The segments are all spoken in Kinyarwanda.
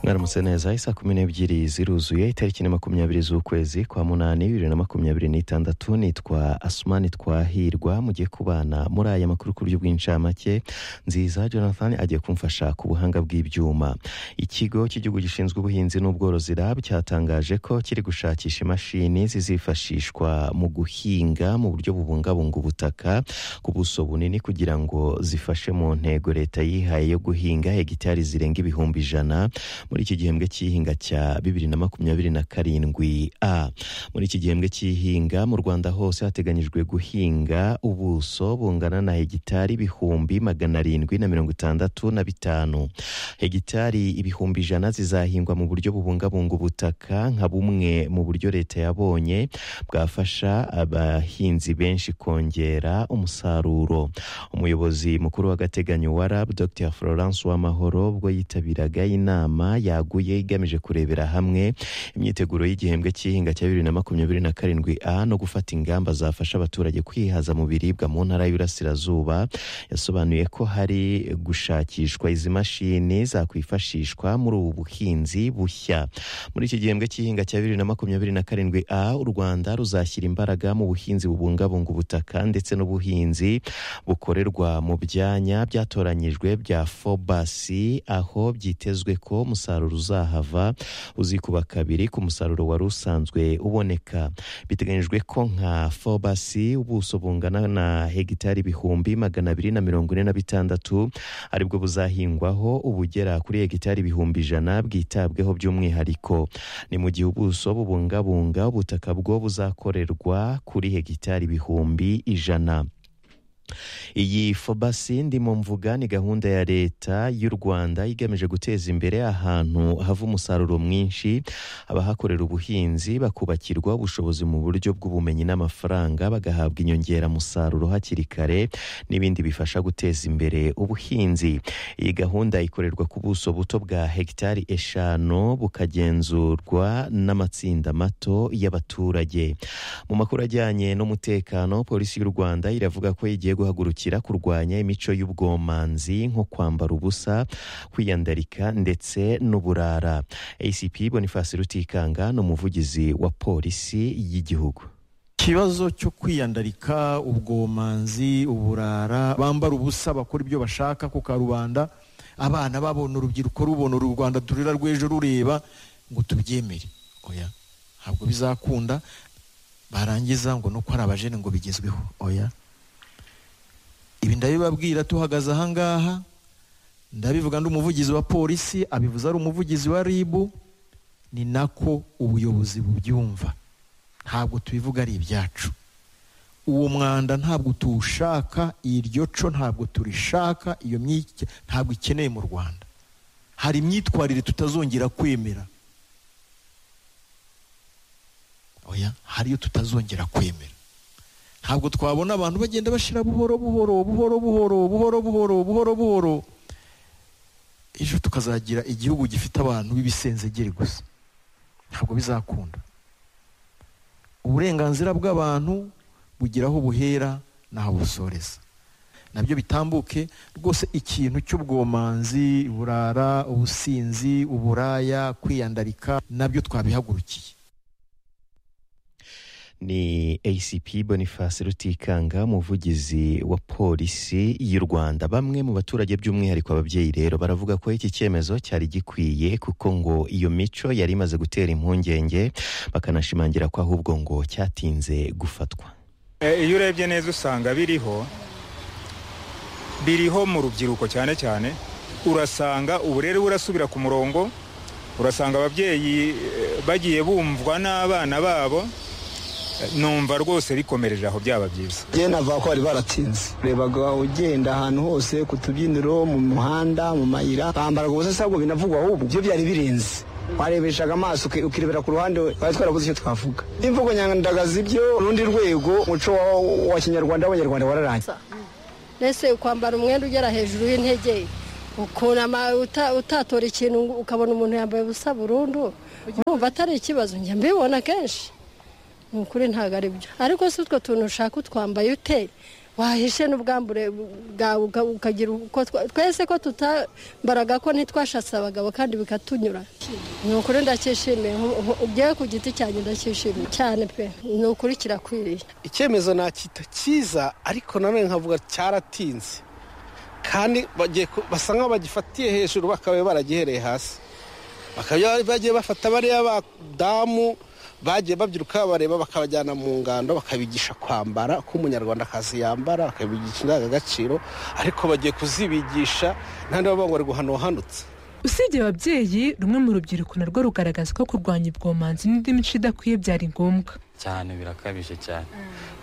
mwaramutse neza isaha kumi n'ebyiri ziruzuye itariki ni makumyabiri z'ukwezi kwa munani bibiri na makumyabiri n'itandatu nitwa asumani twahirwa mugiye kubana muri aya makuru ku buryo bw'incamake nziza jonathan agiye kumfasha ku buhanga bw'ibyuma ikigo cy'igihugu gishinzwe ubuhinzi n'ubworozi rab cyatangaje ko kiri gushakisha imashini zizifashishwa mu guhinga mu buryo bubungabunga ubutaka ku buso bunini kugira ngo zifashe mu ntego leta yihaye yo guhinga hegitari zirenga ibihumbi ijana muri iki gihembwe cy'ihinga cya bibiri na makumyabiri na karindwi a muri iki gihembwe cy'ihinga mu rwanda hose hateganyijwe guhinga ubuso bungana na hegitari ibihumbi magana arindwi na mirongo itandatu na bitanu hegitari ibihumbi ijana zizahingwa mu buryo bubungabunga ubutaka nka bumwe mu buryo leta yabonye bwafasha abahinzi benshi kongera umusaruro umuyobozi mukuru w'agateganyo wa rab dr florence w'amahoro ubwo yitabiraga inama yaguye igamije kurebera hamwe imyiteguro y'igihembwe cy'ihinga cya bibiri na makumyabiri na karindwi a no gufata ingamba zafasha abaturage kwihaza mu biribwa mu ntara y'uburasirazuba yasobanuye ko hari gushakishwa izi mashini zakwifashishwa muri ubu buhinzi bushya muri iki gihembwe cy'ihinga cya bibiri na makumyabiri na karindwi a u rwanda ruzashyira imbaraga mu buhinzi bubungabunga ubutaka ndetse n'ubuhinzi bukorerwa mu byanya byatoranyijwe bya fobasi aho byitezwe ko umusaruro uzahava uzikuba kabiri ku musaruro wari usanzwe uboneka biteganyijwe ko nka fobasi ubuso bungana na hegitari ibihumbi magana abiri na mirongo ine na bitandatu aribwo buzahingwaho ubugera kuri hegitari ibihumbi ijana bwitabweho by'umwihariko ni mu gihe ubuso bubungabunga ubutaka bwo buzakorerwa kuri hegitari ibihumbi ijana iyi fobasi ndimo mvuga ni gahunda ya leta y'u rwanda igamije guteza imbere ahantu hava umusaruro mwinshi abahakorera ubuhinzi bakubakirwa ubushobozi mu buryo bw'ubumenyi n'amafaranga bagahabwa inyongeramusaruro hakiri kare n'ibindi bifasha guteza imbere ubuhinzi iyi gahunda ikorerwa ku buso buto bwa hegitari eshanu bukagenzurwa n'amatsinda mato y'abaturage mu makuru ajyanye n'umutekano polisi y'u rwanda iravuga ko igiye guhagurukira kurwanya imico y'ubwomanzi nko kwambara ubusa kwiyandarika ndetse n'uburara ACP Boniface Rutikanga ni umuvugizi wa polisi y'igihugu ikibazo cyo kwiyandarika ubwomanzi uburara bambara ubusa bakora ibyo bashaka ku karubanda abana babona urubyiruko rubona uru rwanda turira rw'ejo rureba ngo tubyemere oya ntabwo bizakunda barangiza ngo nuko ari abajene ngo bigezweho oya ibi ndabibabwira tuhagaze ahangaha ndabivuga ndi umuvugizi wa polisi abivuze ari umuvugizi wa ribu ni nako ubuyobozi bubyumva ntabwo tubivuga ari ibyacu uwo mwanda ntabwo tuwushaka iryo co ntabwo turishaka iyo ntabwo ikeneye mu rwanda hari imyitwarire tutazongera kwemera oya hari iyo tutazongera kwemera ntabwo twabona abantu bagenda bashira buhoro buhoro buhoro buhoro buhoro buhoro buhoro buhoro ejo tukazagira igihugu gifite abantu b'ibisenzegeri gusa ntabwo bizakunda uburenganzira bw'abantu bugira aho buhera n'aho busoreza nabyo bitambuke rwose ikintu cy'ubwomanzi burara ubusinzi uburaya kwiyandarika nabyo twabihagurukiye ni ACP Boniface Rutikanga umuvugizi wa polisi y'u Rwanda bamwe mu baturage by'umwihariko ababyeyi rero baravuga ko iki cyemezo cyari gikwiye kuko ngo iyo mico yari imaze gutera impungenge bakanashimangira ko ahubwo ngo cyatinze gufatwa iyo urebye neza usanga biriho biriho mu rubyiruko cyane cyane urasanga uburere burasubira ku murongo urasanga ababyeyi bagiye bumvwa n'abana babo numva rwose rikomereje aho byaba byiza njye navuga ko bari baratsinze rebaga ugenda ahantu hose ku tubyiniro mu muhanda mu mayira bambaraga ubusa ntabwo binavugwa ahubwo ibyo byari birenze warebeshaga amaso ukirebera ku ruhande twari twarabuze icyo twavuga imvugo nyandagazi ibyo urundi rwego umuco wa kinyarwanda w'abanyarwanda wararangiye mbese kwambara umwenda ugera hejuru y'intege ukunama utatora ikintu ukabona umuntu yambaye ubusa burundu urumva atari ikibazo njya mbibona kenshi ni ukuri ntabwo ari byo ariko si utwo tuntu ushaka utwambaye ute wahishe n'ubwambure bwawe uka- ukagira uko twa- twese ko tutambaraga ko ntitwashatse abagabo kandi bikatunyura ni ukuri ndacyishimiye nku- nku- ubyewe ku giti cyanjye ndacyishimiye cyane pe ni ukuri kirakwiriye icyemezo nakita cyiza ariko nanone nkavuga cyaratinze kandi bagiye ku- basa nk'aho bagifatiye hejuru bakaba baragihereye hasi bakaba bagiye bafata bariya badamu bagiye babyiruka bareba bakabajyana mu ngando bakabigisha kwambara uko umunyarwandakazi yambara bakabigisha indangagaciro ariko bagiye kuzibigisha nandi bavuga ngo ari guhanuhanutse usibye ababyeyi rumwe mu rubyiruko narwo rugaragaza ko kurwanya ubwomanzi n'indi mico idakwiye byari ngombwa cyane birakabije cyane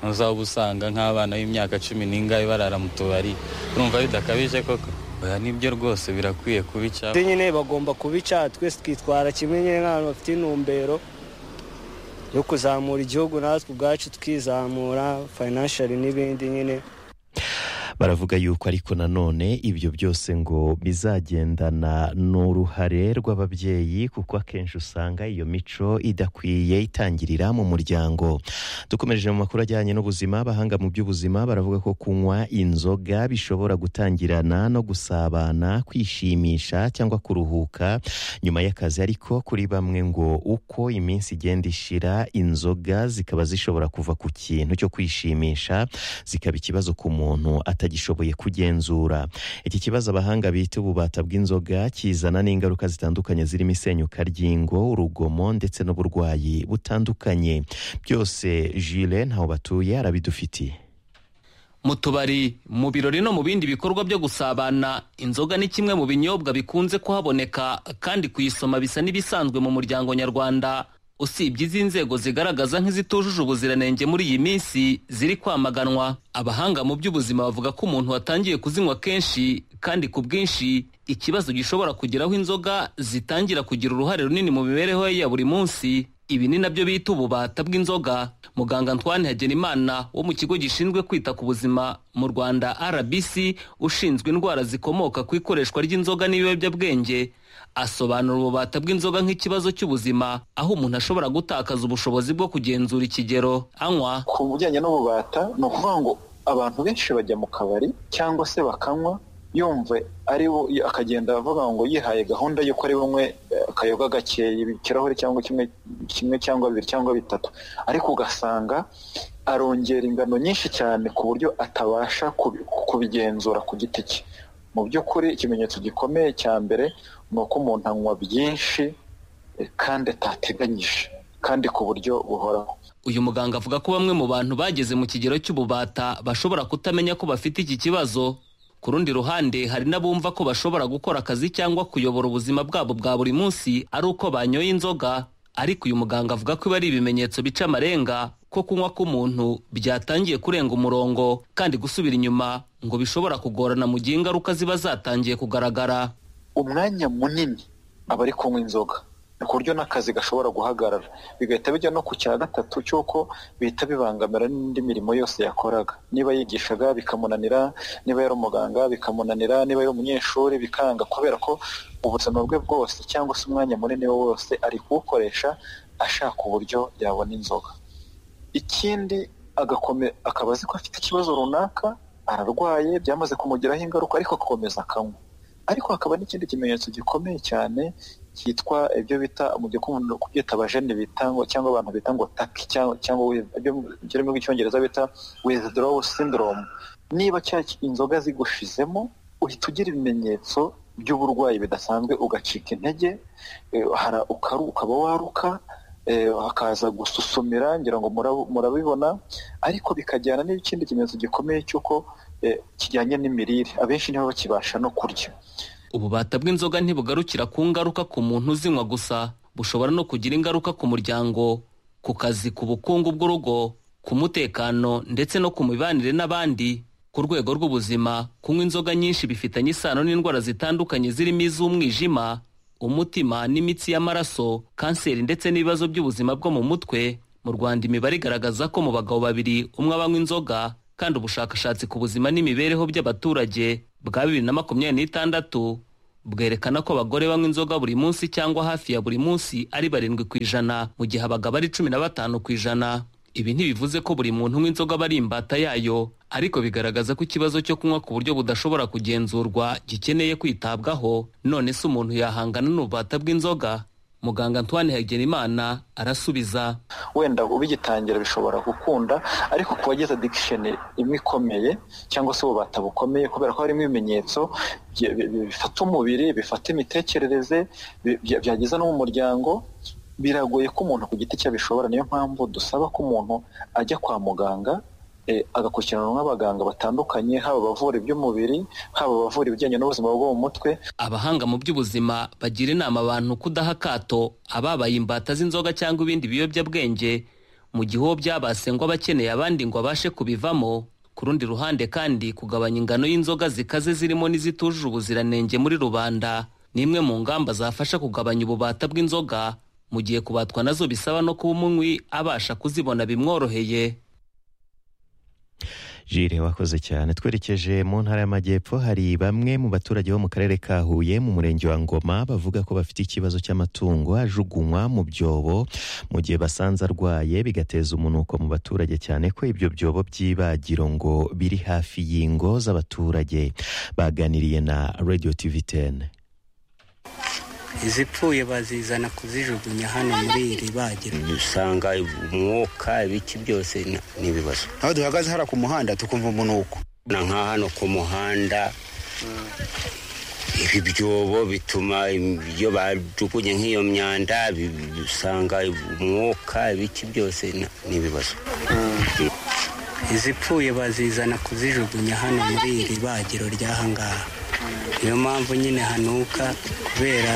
ntuzaba usanga nk'abana b'imyaka cumi n'ingahe barara mu tubari urumva bidakabije koko oya nibyo rwose birakwiye kubica Ibyo nyine bagomba kubica twese twitwara kimwe nyine nk'abantu bafite intumbero yo kuzamura igihugu natwe ubwacu tukizamura fayinanshari n'ibindi nyine baravuga yuko ariko nanone ibyo byose ngo bizagendana n'uruhare rw'ababyeyi kuko akenshi usanga iyo mico idakwiye itangirira mu muryango dukomereje mu makuru ajyanye n'ubuzima abahanga mu by'ubuzima baravuga ko kunywa inzoga bishobora gutangirana no gusabana kwishimisha cyangwa kuruhuka nyuma y'akazi ariko kuri bamwe ngo uko iminsi igenda ishira inzoga zikaba zishobora kuva ku kintu cyo kwishimisha zikaba ikibazo ku muntu atagishoboye kugenzura iki kibazo abahanga bita ububata bw'inzoga kizana n'ingaruka zitandukanye zirimo isenyuka ry'ingo urugomo ndetse n'uburwayi butandukanye byose jile ntaho batuye arabidufitiye mu tubari mu birori no mu bindi bikorwa byo gusabana inzoga ni kimwe mu binyobwa bikunze kuhaboneka kandi kuyisoma bisa n'ibisanzwe mu muryango nyarwanda usibye izi nzego zigaragaza nk'izitujuje ubuziranenge muri iyi minsi ziri kwamaganwa abahanga mu by'ubuzima bavuga ko umuntu watangiye kuzinywa kenshi kandi ku bwinshi ikibazo gishobora kugeraho inzoga zitangira kugira uruhare runini mu mibereho ye ya buri munsi ibi ni nabyo bita ububata bw'inzoga muganga antoine hagenimana wo mu kigo gishinzwe kwita ku buzima mu rwanda rbc ushinzwe indwara zikomoka ku ikoreshwa ry'inzoga n'ibiyobyabwenge asobanura ububata bw'inzoga nk'ikibazo cy'ubuzima aho umuntu ashobora gutakaza ubushobozi bwo kugenzura ikigero anywa ku bijyanye n'ububata ni ukuvuga ngo abantu benshi bajya mu kabari cyangwa se bakanywa yumve ari bo akagenda avuga ngo yihaye gahunda y'uko ari bumwe eh, akayoga gakeye ikirahure cyangwa kimwe kimwe cyangwa bibiri cyangwa bitatu ariko ugasanga arongera ingano nyinshi cyane ku buryo atabasha kubi- kubigenzura ku giti cye mu by'ukuri ikimenyetso gikomeye cya mbere ni uko umuntu anywa byinshi eh, kandi atateganyije kandi ku buryo buhoraho uyu muganga avuga ko bamwe mu bantu bageze mu kigero cy'ububata bashobora kutamenya ko bafite iki kibazo ku rundi ruhande hari n'abumva ko bashobora gukora akazi cyangwa kuyobora ubuzima bwabo bwa buri munsi ari uko banyoye inzoga ariko uyu muganga avuga ko ibi ari ibimenyetso bica amarenga ko kunywa k'umuntu byatangiye kurenga umurongo kandi gusubira inyuma ngo bishobora kugorana mu gihe ingaruka ziba zatangiye kugaragara umwanya munini aba ari kunywa inzoga ku buryo n'akazi gashobora guhagarara bigahita bijya no ku cya gatatu cy'uko bihita bibangamira n'indi mirimo yose yakoraga niba yigishaga bikamunanira niba yari umuganga bikamunanira niba yari umunyeshuri bikanga kubera ko ubuzima bwe bwose cyangwa se umwanya munini we wose ari kuwukoresha ashaka uburyo yabona inzoga ikindi agakome- akaba azi ko afite ikibazo runaka ararwaye byamaze kumugiraho ingaruka ariko agakomeza akanywa ariko hakaba n'ikindi kimenyetso gikomeye cyane cyitwa ibyo bita mu gikunda kubyita abajene bita ngo cyangwa abantu bita ngo taki cyangwa cyangwa with- ibyo mu kirimi rw'icyongereza bita withdraw syndrome niba cya inzoga zigushizemo uhita ugira ibimenyetso by'uburwayi bidasanzwe ugacika intege eh, hara ukaru- ukaba waruka eh, hakaza gususumira ngira ngo murabu- murabibona ariko bikajyana n'ikindi kimenyetso gikomeye cy'uko eh, kijyanye n'imirire abenshi nibo bakibasha no kurya ububata bw'inzoga ntibugarukira ku ngaruka ku muntu uzinywa gusa bushobora no kugira ingaruka ku muryango ku kazi ku bukungu bw'urugo ku mutekano ndetse no ku mibanire n'abandi ku rwego rw'ubuzima kunywa inzoga nyinshi bifitanye isano n'indwara zitandukanye zirimo iz'umwijima umutima n'imitsi y'amaraso kanseri ndetse n'ibibazo by'ubuzima bwo mu mutwe mu rwanda imibare igaragaza ko mu bagabo babiri umwe abanywa inzoga kandi ubushakashatsi ku buzima n'imibereho by'abaturage bwa bibiri na makumyabiri n'itandatu bwerekana ko abagore banywa inzoga buri munsi cyangwa hafi ya buri munsi ari barindwi ku ijana mu gihe abagabo ari cumi na batanu ku ijana ibi ntibivuze ko buri muntu unywa inzoga aba ari imbata yayo ariko bigaragaza ko ikibazo cyo kunywa ku buryo budashobora kugenzurwa gikeneye kwitabwaho none se umuntu yahangana n'ububata bw'inzoga muganga antoine hagerimana arasubiza wenda ubigitangira bishobora gukunda ariko ku bagize addiction imwe ikomeye cyangwa se ububata bukomeye kubera ko harimo ibimenyetso bye- bi- bi- bifata umubiri bifata imitekerereze bi- bya- byageza no mu muryango biragoye ko umuntu ku giti cye abishobora niyo mpamvu dusaba ko umuntu ajya kwa muganga eh, agakurikiranwa n'abaganga batandukanye haba abavura iby'umubiri haba abavura ibijyanye n'ubuzima bwo mu mutwe abahanga mu by'ubuzima bagira inama abantu kudaha akato ababaye imbata z'inzoga cyangwa ibindi biyobyabwenge mu gihe uwo byabase ngo aba akeneye abandi ngo abashe kubivamo ku rundi ruhande kandi kugabanya ingano y'inzoga zikaze zirimo n'izitujuje ubuziranenge muri rubanda ni imwe mu ngamba zafasha kugabanya ububata bw'inzoga mu gihe kubatwa nazo bisaba no kuba umunywi abasha kuzibona bimworoheye Jire wakoze cyane twerekeje mu ntara y'amajyepfo hari bamwe mu baturage bo mu karere ka Huye mu murenge wa Ngoma bavuga ko bafite ikibazo cy'amatungo ajugunywa mu byobo mu gihe basanze arwaye bigateza umunuko mu baturage cyane ko ibyo byobo by'ibagiro ngo biri hafi y'ingo z'abaturage baganiriye na Radio TV 10 izipfuye bazizana kuzijugunya hano muri iri bagiro usanga umwuka ibiki byose ni- ni ibibazo aho duhagaze hariya ku muhanda tukumva umunuko na nka hano ku muhanda ibi byobo bituma im- iyo bajugunye nk'iyo myanda bi- bi- usanga umwuka ibiki byose ni- ni ibibazo izipfuye bazizana kuzijugunya hano muri iri bagiro ry'aha ngaha niyo mpamvu nyine hanuka kubera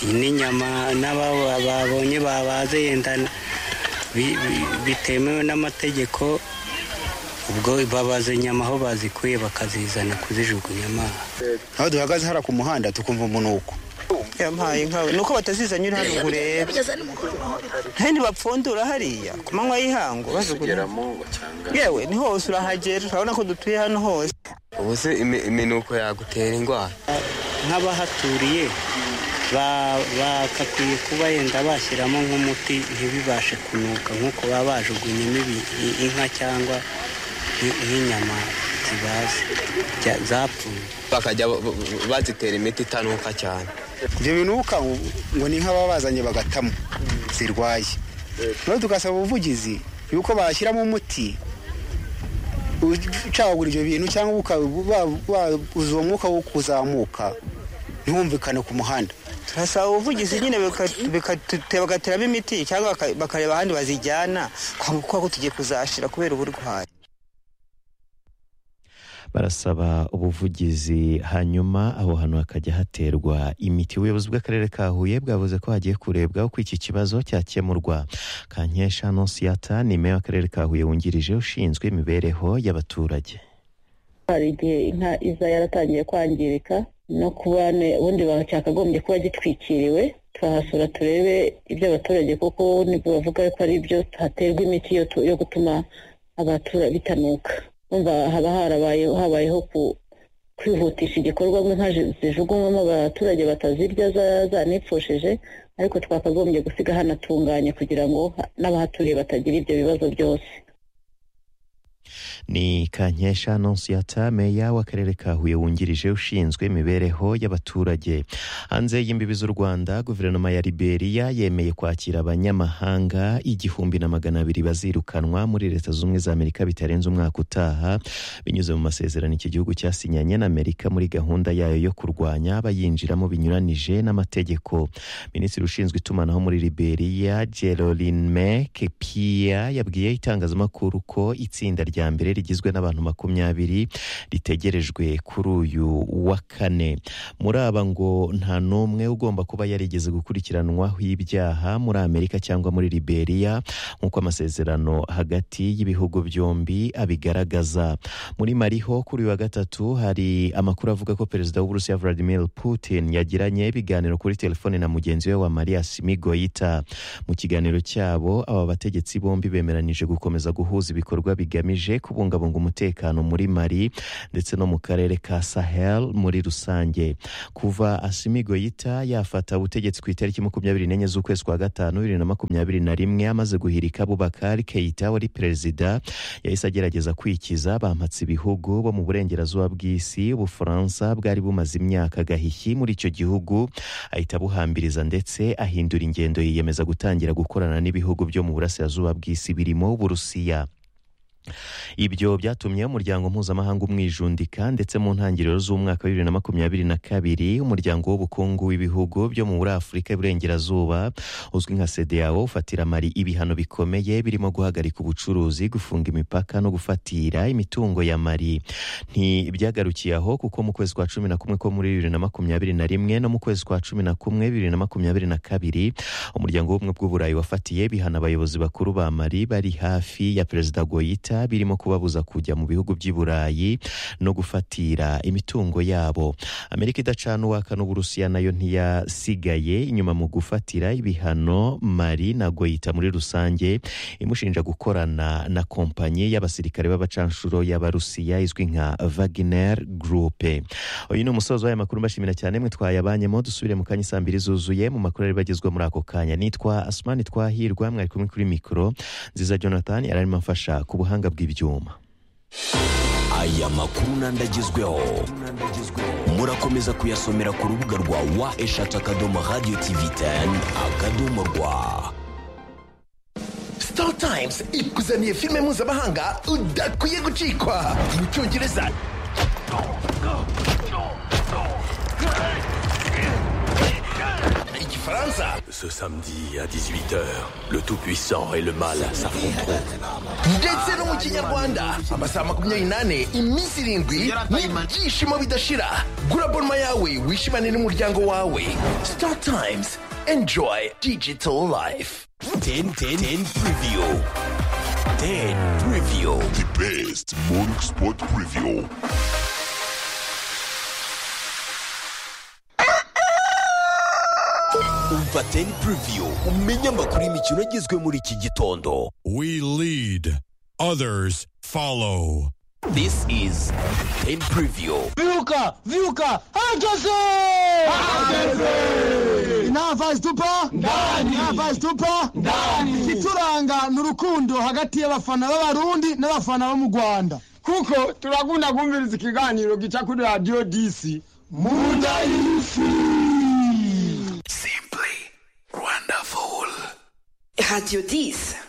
n'inyama n'ababa babonye babaze yenda bi- bi- bitemewe n'amategeko ubwo babaze inyama aho bazikuye bakazizana kuzijugunya amazi aho duhagaze hariya ku muhanda tukumva umunuko yampaye inka ni uko batazizanye uri hano ngo urebe kandi bapfundura hariya ku manywa y'ihango bazugura yewe ni hose urahagera urabona ko dutuye hano hose ubu se iminuko yagutera indwara nk'abahaturiye ba- bagakwiye kuba yenda bashyiramo nk'umuti ntibibashe kunuka nk'uko baba bajugunyemo ibi- i- inka cyangwa nk- nk'inyama zibaze bya- zapfuye bakajya ba- ba- bazitera imiti itanuka cyane ibyo binuka ngo ngo ni nk'ababa bazanye bagatamo zirwaye noneho tugasaba ubuvugizi yuko bashyiramo umuti ucagagura ibyo bintu cyangwa uka- wa- wa- uzuye umwuka wo kuzamuka ntiwumvikane ku muhanda turasaba ubuvugizi nyine bika- bika- bagateramo imiti cyangwa baka- bakareba ahandi bazijyana kuko tugiye kuzashira kubera uburwayi barasaba ubuvugizi hanyuma aho hantu hakajya haterwa imiti ubuyobozi bw'akarere ka huye bwavuze ko hagiye kurebwa uko iki kibazo cyakemurwa kankesha nonsiyata ni meya w'akarere ka huye wungirije ushinzwe imibereho y'abaturage hari igihe inka iza yaratangiye kwangirika no kuba ne- ubundi ba- cyakagombye kuba gitwikiriwe twahasura turebe ibyo abaturage kuko nibwo bavuga ko ari ibyo haterwa imiti yo tu- yo gutuma abaturage bitanuka Urumva haba harabaye habayeho ku- kwihutisha igikorwa ngo inka zi- zijugunywamo abaturage batazirya za- zanipfushije ariko twakagombye gusiga hanatunganye kugira ngo ha- n'abahaturiye batagira ibyo bibazo byose ni kankesha nonsiyata meya w'akarere ka huye wungirije ushinzwe imibereho y'abaturage hanze y'imbibi z'u rwanda guverinoma ya liberia yemeye kwakira abanyamahanga igihumbi na magana abiri bazirukanwa muri leta z'ubumwe za amerika bitarenze umwaka utaha binyuze mu masezerano iki gihugu cyasinyanye n'amerika muri gahunda yayo yo kurwanya abayinjiramo binyuranije n'amategeko minisitiri ushinzwe itumanaho muri liberia gerolin mek pia yabwiye itangazamakuru ko itsinda rya mbere rigizwe n'abantu makumyabiri ritegerejwe kuri uyu wa kane muri aba ngo nta n'umwe ugomba kuba yarigeze gukurikiranwaho ibyaha muri amerika cyangwa muri liberia nk'uko amasezerano hagati y'ibihugu byombi abigaragaza muri mariho kuri uyu wa gatatu hari amakuru avuga ko perezida w'uburusiya vladimir putin yagiranye ibiganiro kuri telefone na mugenzi we wa maria simigoyita mu kiganiro cyabo aba bategetsi bombi bemeranije gukomeza guhuza ibikorwa bigamije igamije kubungabunga umutekano muri mari ndetse no mu karere ka sahel muri rusange kuva asimigo yita yafata ubutegetsi ku itariki makumyabiri n'enye z'ukwezi kwa gatanu bibiri na makumyabiri na rimwe amaze guhirika bubakari keita wari perezida yahise agerageza kwikiza bampatse ibihugu bo mu burengerazuba bw'isi ubufaransa bwari bumaze imyaka gahiki muri icyo gihugu ahita abuhambiriza ndetse ahindura ingendo yiyemeza gutangira gukorana n'ibihugu byo mu burasirazuba bw'isi birimo uburusiya ibyo byatumye umuryango mpuzamahanga umwijundika ndetse mu ntangiriro z'umwaka wa bibiri na makumyabiri na kabiri umuryango w'ubukungu w'ibihugu byo muri afurika y'uburengerazuba uzwi nka sedeyawo ufatira mari ibihano bikomeye birimo guhagarika ubucuruzi gufunga imipaka no gufatira imitungo ya mari ntibyagarukiye aho kuko mu kwezi kwa cumi na kumwe ko muri bibiri na makumyabiri na rimwe no mu kwezi kwa cumi na kumwe bibiri na makumyabiri na kabiri umuryango w'ubumwe bw'uburayi wafatiye bihana abayobozi bakuru ba mari bari hafi ya perezida goyita birimo kubabuza kujya mu bihugu by'i burayi no gufatira imitungo yabo amerika idacana uwaka n'uburusiya nayo ntiyasigaye inyuma mu gufatira ibihano mari na goyita muri rusange imushinja gukorana na kompanyi y'abasirikare b'abacanshuro y'abarusiya izwi nka vaginer gurupe uyu ni umusozo w'aya makuru mbashimira cyane mwe twayabanyemo dusubire mu kanya saa mbiri zuzuye mu makuru ari bagezwa muri ako kanya nitwa asumani twahirwa mwari kumwe kuri mikoro nziza jonathan yararimo amfasha ku buhanga bw'ibyuma aya makuru n'andagezweho murakomeza kuyasomera ku rubuga rwa wa eshatu akadomo radiyo tivi teni akadomo rwa star times ikuzaniye filime mpuzamahanga udakwiye gucikwa mu cyongereza igifaransa Ce samedi à 18h, le Tout-Puissant et le Mal s'affronteront. ndetse no mu kinyarwanda amasaha makumyabiri n'ane iminsi irindwi n'ibyishimo bidashira gura bonoma yawe wishimane n'umuryango wawe star times enjoy digital life 10 10 10 preview. 10 preview. The best morning sport preview. Umva 10 preview umenye amakuru y'imikino agezwe muri iki gitondo. We lead, others follow. This is 10 preview. Viuka, viuka, herkese! Herkese! Inava zitupa? Ndani! Inava zitupa? Ndani! Ituranga ni urukundo hagati y'abafana b'abarundi n'abafana bo mu Rwanda. Kuko turakunda kumviriza ikiganiro gica kuri radio DC. Muda Simply wonderful. Radio 10.